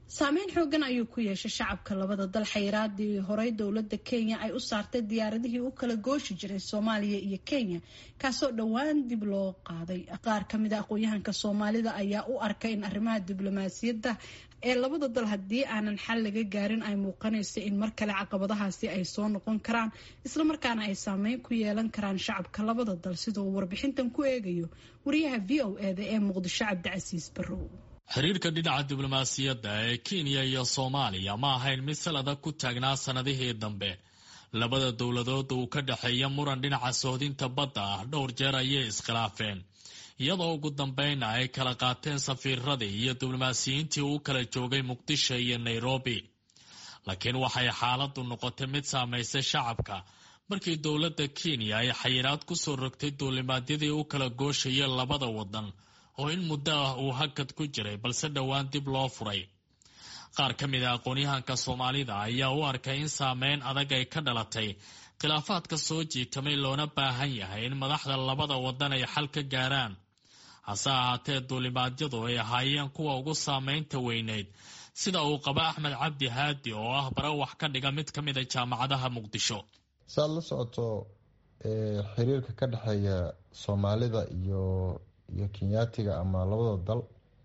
saameyn xoogan ayuu ku yeeshay shacabka labada dal xayiraadii horey dowlada kenya ay u saartay diyaaradihii u kala gooshi jiray soomaaliya iyo kenya kaasoo dhowaan dib loo qaaday qaar kamid a aqoon-yahanka soomaalida ayaa u arkay in arrimaha diblomaasiyadda ee labada dal haddii aanan xal laga gaarin ay muuqanayso in mar kale caqabadahaasi ay soo noqon karaan islamarkaana ay saameyn ku yeelan karaan shacabka labada dal sida uu warbixintan ku eegayo wariyaha v o eda ee muqdisho cabdicasiis barrow xiriirka dhinaca diblomaasiyadda ee kenya iyo soomaaliya ma ahayn mid salada ku taagnaa sannadihii dambe labada dowladood uu ka dhexeeya muran dhinaca sohdinta badda ah dhowr jeer ayay iskhilaafeen iyadoo ugu dambayna ay kala qaateen safiiradii iyo diblomaasiyiintii u kala joogay muqdisho iyo nairobi laakiin waxay xaaladdu noqotay mid saamaysay shacabka markii dowladda kenya ay xayiraad ku soo rogtay duulimaadyadii u kala gooshaya labada waddan oo in muddo ah uu hakad ku jiray balse dhowaan dib loo furay qaar ka mid a aqoon-yahanka soomaalida ayaa u arkay in saameyn adag ay ka dhalatay khilaafaadka soo jiitamay loona baahan yahay in madaxda labada waddan ay xal ka gaaraan hase ahaatee duulimaadyadu ay ahaayeen kuwa ugu saameynta weyneyd sida uu qaba axmed cabdi haadi oo ah bare wax ka dhiga mid ka mid a jaamacadaha muqdisho saaad la socoto xiriirka ka dhexeeya soomaalida iyo iyo kenyaatiga ama labada dal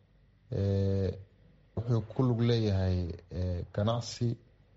wuxuu ku lug leeyahay ganacsi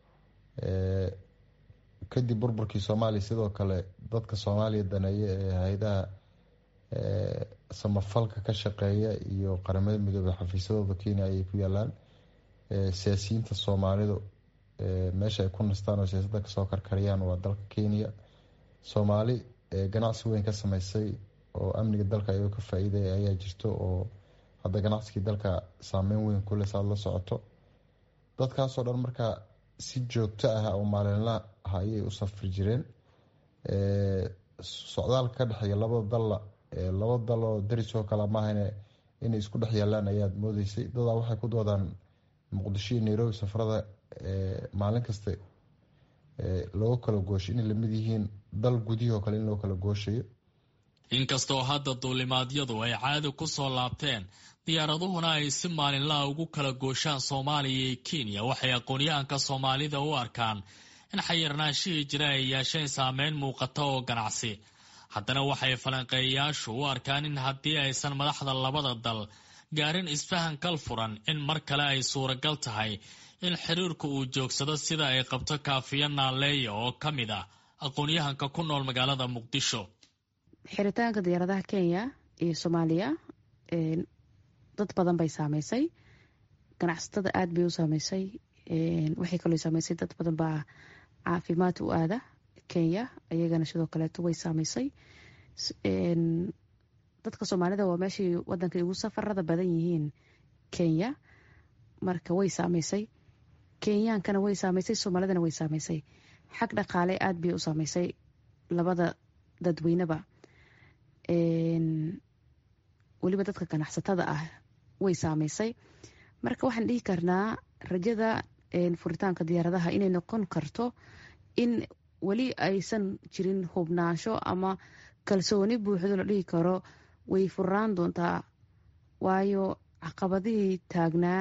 kadib burburkii soomaaliya sidoo kale dadka soomaaliya daneeya ee hay-adaha samafalka ka shaqeeya iyo qaramada midoobey xafiisyadooda kenya ayay ku yaalaan siyaasiyiinta soomaalidu meesha ay ku nastaan oo siyaasadda kasoo karkariyaan waa dalka kenya soomaali ganacsi weyn ka sameysay oo amniga dalka ayagoo ka faa-iidaya ayaa jirto oo hadda ganacsigii dalka saameyn weyn kule saad la socoto dadkaasoo dhan markaa si joogto ah oo maalinla ah ayay u safri jireen socdaalka ka dhexeeya labada dalla laba dal oo daris oo kale maahan inay isku dhex yaalaan ayaad moodeysay dadaa waxay ku doodaan muqdisho iyo nairobi safarada maalin kasta loo kala gooshay inay lamid yihiin dal gudihii oo kale in loo kala gooshayo inkastoo hadda duulimaadyadu ay caadi ku soo laabteen diyaaraduhuna ay si maalinlaha ugu kala gooshaan soomaaliya iyo kenya waxay aqoon-yahanka soomaalida u arkaan in xayirnaanshihii jira ay yeesheen saameyn muuqata oo ganacsi haddana waxay falanqeeyayaashu u arkaan in haddii aysan madaxda labada dal gaarin isfahan kal furan in mar kale ay suuragal tahay in xiriirku uu joogsado sida ay qabto kaafiya naaleeya oo ka mid ah aqoon-yahanka ku nool magaalada muqdisho xiritaanka diyaaradaha kenya iyo soomaaliya dad badan bay saameysay ganacsatada aada bay u saameysay waxay kaloo saameysay dad badan baa caafimaad u aada kenya iyagana sidoo kaleeto way saameysay dadka soomaalida waa meeshii wadanka ugu safarada badan yihiin kenya marka way saameysay kenyaankana way saameysay soomaalidana way saameysay xag dhaqaale aada bay u saameysay labada dadweyneba weliba dadka ganacsatada ah way saameysay marka waxaan dhihi karnaa rajada furitaanka diyaaradaha inay noqon karto in weli aysan jirin hubnaansho ama kalsooni buuxdo la dhihi karo way furaan doontaa waayo caqabadihii taagnaa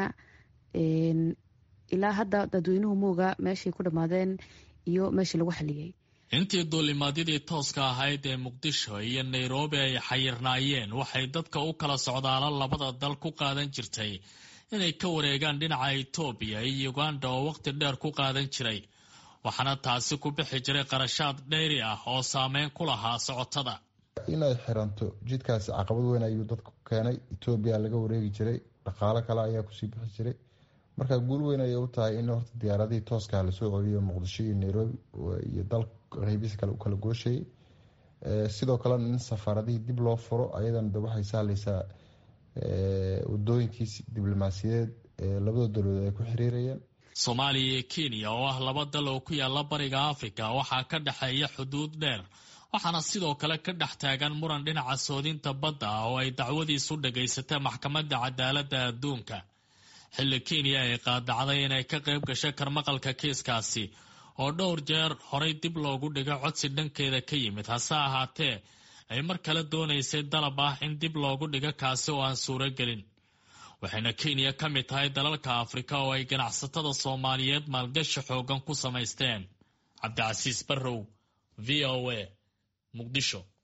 ilaa hadda dadweynuhu muuga meeshay ku dhammaadeen iyo meeshii lagu xaliyey intii duulimaadyadii tooska ahayd ee muqdisho iyo nairobi ay xayirnaayeen waxay dadka u kala socdaala labada dal ku qaadan jirtay inay ka wareegaan dhinaca etoobiya iyo uganda oo waqti dheer ku qaadan jiray waxaana taasi ku bixi jiray qarashaad dheyri ah oo saameyn ku lahaa socotada inay xiranto jidkaasi caqabad weyn ayuu dadku keenay etoobiya laga wareegi jiray dhaqaalo kale ayaa kusii bixi jiray marka guul weyn ayay u tahay in horta diyaaradihii tooskaha lasoo celiyo muqdisho iyo nairobi iyo dal qeybiis kale u kala gooshayay sidoo kalena in safaaradihii dib loo furo ayadana de waxay sahlaysaa wadooyinkiisi diblomaasiyadeed ee labada dowladood ay ku xiriirayeen soomaaliya iyo kenya oo ah laba dal oo ku yaala bariga afrika waxaa ka dhexeeya xuduud dheer waxaana sidoo kale ka dhex taagan muran dhinaca soodinta badda ah oo ay dacwadiisu dhagaysatay maxkamadda cadaaladda adduunka xilli kenya ay qaadacday inay ka qayb gashay karmaqalka kiiskaasi oo dhowr jeer horay dib loogu dhigo codsi dhankeeda ka yimid hase ahaatee ay mar kale doonaysay dalab ah in dib loogu dhigo kaasi oo aan suuro gelin waxayna kenya ka mid tahay dalalka afrika oo ay ganacsatada soomaaliyeed maalgashi xoogan ku samaysteen cabdicasiis barrow v o a muqdisho